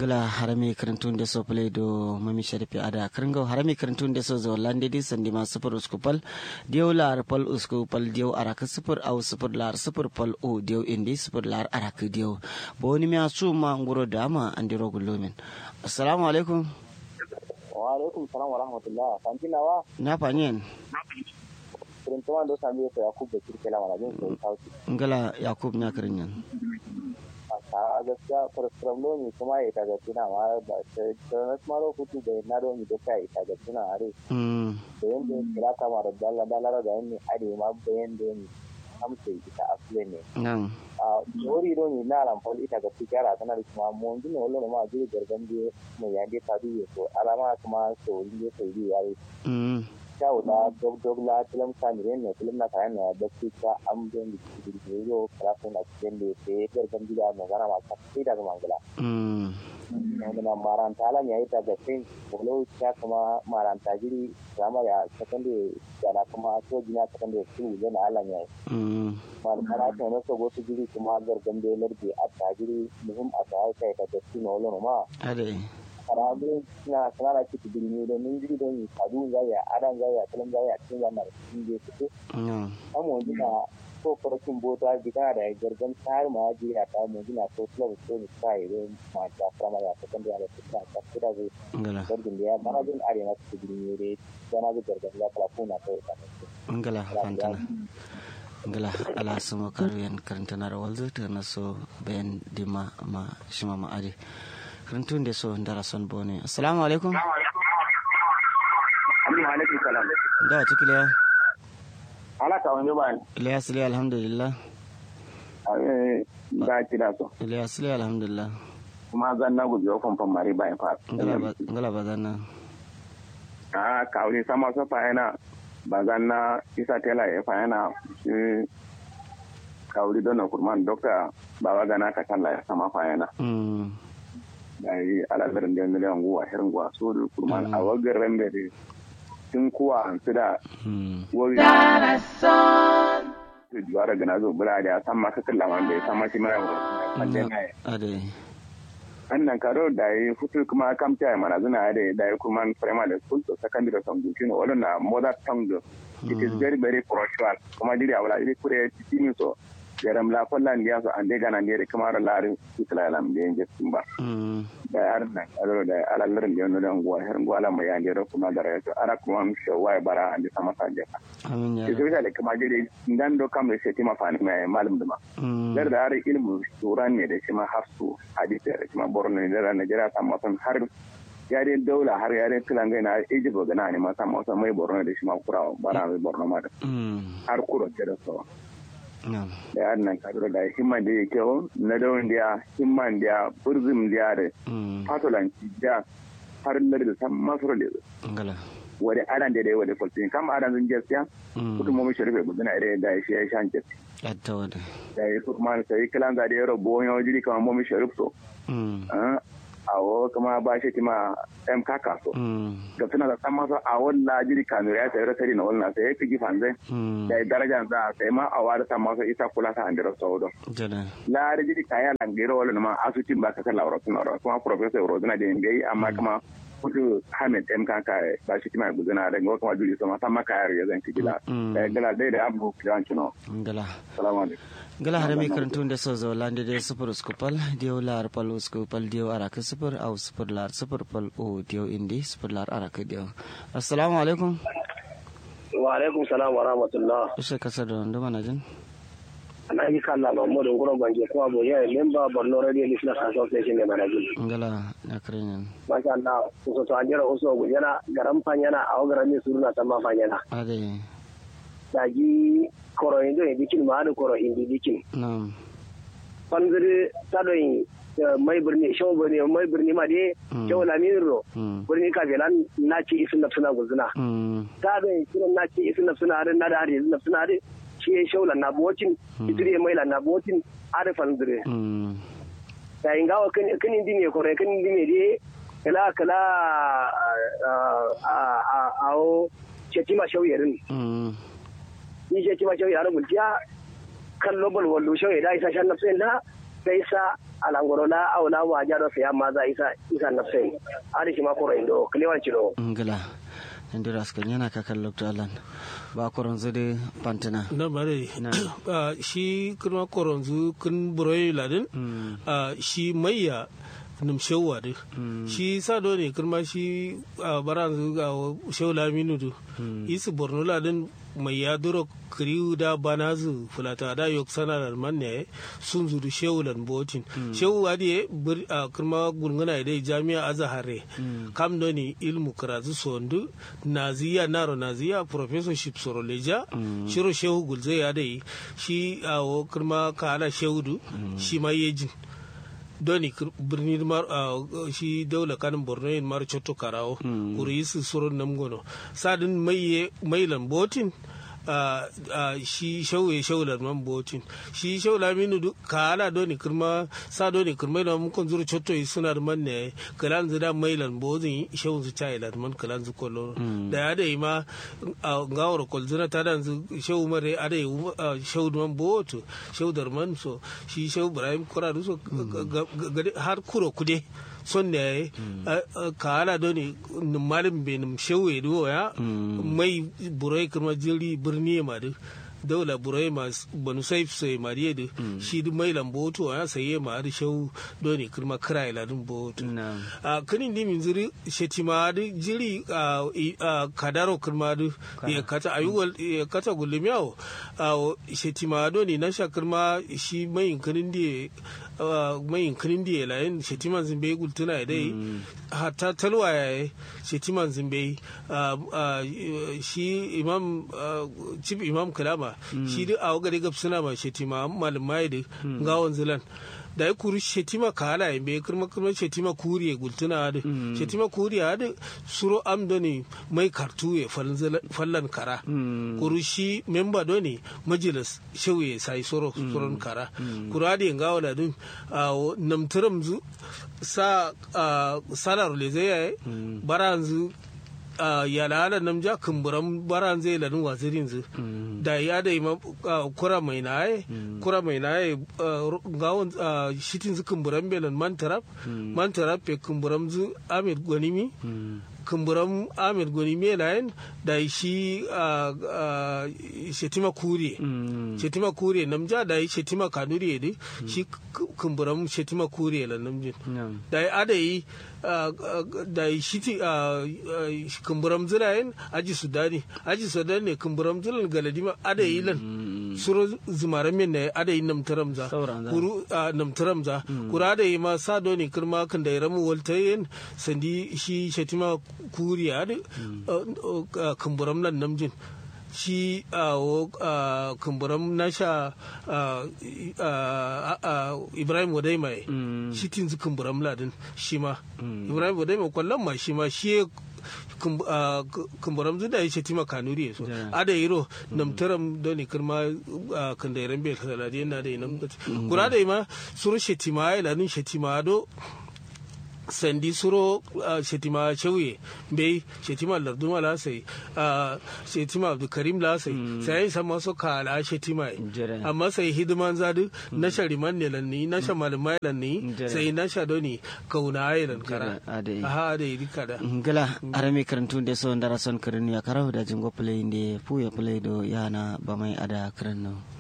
ngala harami karantun da so play do mami sharifi ada karango harami karantun da so zo lande di sandi ma super uskupal diyo lar pal uskupal diyo araka super au super lar super pal o diyo indi super lar araka diyo boni mi asu ma nguro dama andiro gulumin assalamu alaikum wa alaikum salam wa rahmatullah fantinawa na fanyen kirintuwan do sami ko yakub da kirkela wala jin ko sauti ngala yakub na karinyan a gaskiya farastram ne kuma ya taga tuna ma ba ta na maro kutu da na do mi doka ya taga tuna are mm da yanda kira kama da dalla dalla da yanni are ma bayan da ni amsa ita asle ne nan a wori do ni na ran fol ita ga tikara tana da kuma mun dine wallo ma jiri gargan je mai yande ta duye ko alama kuma so inde so yi yayi mm kyau da dog dog la film samiren ne film na kayan na da su ta an bin da su yo karatu na cikin da ke gargan gida na gana ma ta sai daga mangala mm wanda na maranta la ne ita da fin bolo ta kuma maranta giri sama ya sakande da na kuma so gina sakande su ne na ala ne mm man kana ta na so go su giri kuma gargan da larbi a tajiri muhim a ta kai ta da su no lo ma ade karabe na sanara ciki birni da min jiri don yi kadu zaya adan zaya kalan zaya cikin wannan cikin je su nan amma gina ko farkin bota gida da gargan tsari ma ji ya ta mu gina ko club ko ni sai don ma ta fama ya ta kan da ya ta ta kira zai ngala gargan da ya mana jin are na cikin birni ne sana ga gargan ya kala kuna kai ta ngala fantana ngala ala sama karuyan karantana rawal zuta na so bayan dima ma shima ma ade karantun da so ndara son bone assalamu alaikum Amin alaikum salam da wata kiliya ala ka wani ba ilyas liya alhamdulillah ba ki da so ilyas liya alhamdulillah kuma zan na gujewa famfan mare bayan fa ngala ba ngala ba zanna a kawai sama su fayana ba zan na isa tela ya fayana shi kawai don na kurman dokta ba wa gana ka kalla ya sama fayana mm da yi alazarin da miliyan guwa hirin guwa so da kurman a wagar rambe da tun kuwa hansu da mm wari su juwa daga na zo bula da ya san maka kalla wanda ya san mashi mara wajen ya ade annan karo da yi futu kuma kamta ya mana zuna da da yi kuma primary school to secondary school you know wannan na mother tongue do it is very very crucial kuma diri awla diri kure tini so yaram la fallan ya so ande gana ne kuma ra lari kitla lam de nje tumba mm da yar nan aro da ala lar le no dan gwa her gwa la ma ya ndero kuma da rayo ara kuma mi sho wai bara ande sama sanje amin ya ke so da kuma diri ndan do kam se tima fani mai malum duma mm dar da har ilmu turan ne da shi ma hafsu hadisi da shi ma borno ne da Najeriya ta masan har yaren daula har yaren kilangai na Egypt ga na ne ma ta masan mai borno da shi ma kurawa bara mai borno ma da mm har kuro ce da so nan da yar nan ka da himman da yake o na dawon da himman da burzum da da mm fatolanci da har lar da san masoro da ngala wani adan da da wani kwalfin kam adan zun gaskiya mm kudu mu sharife gudana da da shi ya shan gaskiya adda wada da ya kuma sai kilan ga da yaro boyo jiri kamar mu sharif so mm awo kuma ba shi tima ɗan kaka so mm ga suna da san masa a wannan jiri kanu ya sayar sari na wannan sai ya fi gifan zai mm da ya daraja za a sai ma a wada san masa ita kula ta andira saudo jada la da jiri kaya langero wala ma asutin ba ka kan laura suna ra kuma professor rodina da yin amma kuma kudu hamid ɗan kaka ba shi tima gudana da ga kuma jiri sama san maka yaro ya zan ci gila Mm. da ya gila dai da abu kiran kino ngala salamu alaikum gala hare mi karantun da so zo lande de super skupal dio lar pal skupal dio araka super au super lar super pal o dio indi super lar araka dio assalamu alaikum wa alaikum salam wa rahmatullah ishe kasa da ndo mana jin ana yi kalla mahmudu ngoro banje ko abo ya memba borno radio listeners association ne mana jin ngala na krenyan masha Allah so to anjira uso gujana garam panyana aw garam ni suruna tamma panyana ade daji koro indo e dikin ma adu koro indi dikin nam panziri tado yi mai birni shaw birni mai birni ma de Mm. shaw la minro mm birni ka belan naci isin nafsuna guzuna mm tado yi sunan naci isin nafsuna are na da are nafsuna are shi shaw la na bocin idire mai la na bocin are fanzire mm da ingawa kan kan indi ne kore kan indi ne de kala kala a a a o cetima shaw yerin mm ni cetima shaw yarin mulkiya kan lobal wallo shaw da isa shan nafsin da sai sa alangorola awla wa jado sai amma za isa isa nafsai ari shi ma ko indo kliwan ciro ngila ndira askan yana kakan lokto alan ba koronzo de pantina na bare Na. Ah, shi kuma koronzu kun buroyi ladin Ah, shi mayya num shewwa de shi sado ne kuma shi ah, baranzu ga shew laminu du isu borno ladin mai ya duro kriu da banazu fulata da yok sana da manne sun zuru shehu lan botin shehu wadi bir a kuma gungana dai jami'a azahare kam doni ilmu karatu sondu naziya naro naziya professorship soroleja shiro shehu gulze ya dai shi a kuma ka ala shehu du shi ma yejin doni kir- birni mar a shi daula kanin borno yin mar chotto karawo kuri su suron namgono sadin maye mailan botin a a shi shauye shaular man botin shi shaula minu du kala doni kirma sa doni kirma da mun kun zuru chotto yi suna da man ne kalan zu da mailan bozin shau zu chai lan man kalan zu kollo da ya da yi ma a ngawar kolzuna ta dan zu shau mare a da yi shau man boto shau dar man so shi shau ibrahim kura du so ga- ga- ga- har kuro kude son da ya yi ka ala doni malin benin shewe do ya mai burai kuma jiri birni ma duk daula burai ma banu saif sai mariye da shi duk mai lamboto ya saye ma da shau doni kuma kira iladun boto Na'am. a kanin di min ziri shetima da jiri a i- a kadaro kuma da ya kata ayuwal ya kata gulmiyawo a shetima doni na shakirma shi mai kanin di mai kanin di layin shetiman zimbe gultuna ya dai hatta talwa ya yi shetiman zimbe ah, ah, shi imam ah, chief imam kalama shi duk a wagare gab suna ma shetima malamai da gawon zilan da ya kuri shetima kala ya bai kirma kirma shetima kuri ya gultuna da shetima kuri ya da suro am doni mai kartu ya fallan kara kuru shi memba doni majalis shauye sai soro suron kara kura da yin gawa da dun namtiram zu sa ah, salar le zai yayi baranzu a yalala namja kumburan baran zai lanin wazirin zu da ya da ima ah, kura mai naye kura mai naye gawon shitin zu kumburan belan mantarap mantarap pe kumburan zu amir gwanimi kumburan amir gwanimi layin da shi ah, ah, shetima kure shetima kure namja da shetima kanuri ne shi kumburan shetima kure la namjin Na'am. da ya ada yi da shi ti kumburam zirayen aji sudani aji sudani ne kumburam zilan galadima ada yi lan suro zumaran min ne ada yi namtaram za Sauran za. kuru ah, namtaram za kuru ada yi ma sa doni kirma kan da ya ramu waltayin sandi shi shatima kuriya da kumburam nan namjin shi a kumburam nasha ah, ah, ah, ibrahim wadai mai shi tinzu kumburam ladin shi ma ibrahim wadai mai kwallon ma shi ma shi ya kum- ah, ku- kumburam zu da ya ce tima kanuri ya so Yeah. ada yiro namtaram doni kirma kan da yaran bai kasaladi yana da yi nam kura da yi ma suru shetima ya ladin shetima do sandi suro uh, shetima shauye bai shetima larduma la sai uh, shetima abdulkarim la sai sai san maso kala shetima yi. Jere. amma sai hidiman zadu na shariman ne lanni na sha malamai lanni Jere. sai na sha doni kauna ayi lan kara Jere, adai. aha da yi kada ngila arami karantu de so ndara son kirinu ya karahu da jingo play inde pu ya play do yana bamai ada kirinu